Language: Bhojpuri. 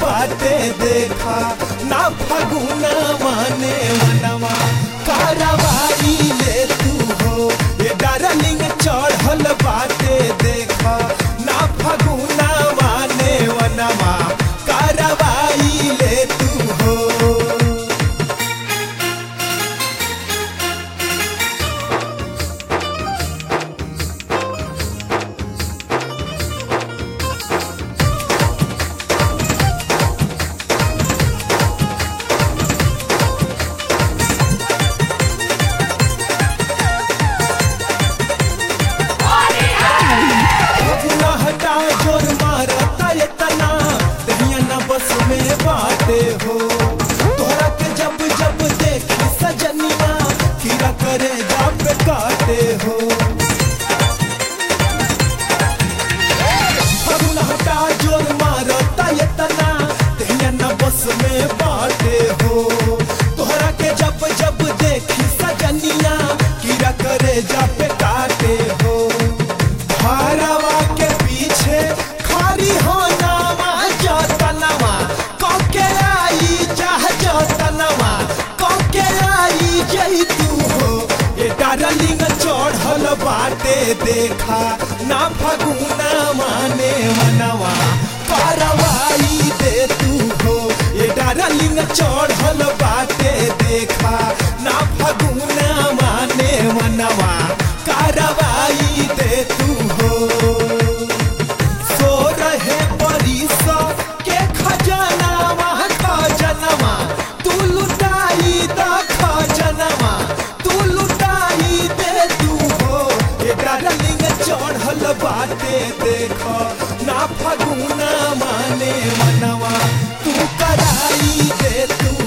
बाटे देखा ना फगुना माने मनवा कारवाई ले तू हो ये डार्लिंग चढ़ल बाटे देखा ना फगुना माने मनवा कारवाई ले तू हो फगुना हटा जोर मारता ये तना दहिया न बस में बाटे हो तोहरा के जब जब देखी सजनिया खीरा करे जा पे काटे हो फगुना हटा जोर मारता ये तना दहिया न बस में बाटे हो तोहरा के जब जब देखी सजनिया खीरा करे जा पे काटे हो भारवा के पीछे खारी हो नामा जतनवा कके आई चाह जतनवा कके आई जई तू हो ये डार्लिंग चढ़ल बाटे देखा ना फगुना माने मनवा करवाई दे तू हो ये डार्लिंग चढ़ल बाटे देखा ना फगुना माने मनवा करवाई दे तू हो सो रहे बरिसा के खजनावा खजनवा तू लुटाई दा खजनवा तू लुटाई दे तू हो ये डार्लिंग चढ़ल बाटे देखो ना फगुना माने मनवा तू कराई दे तू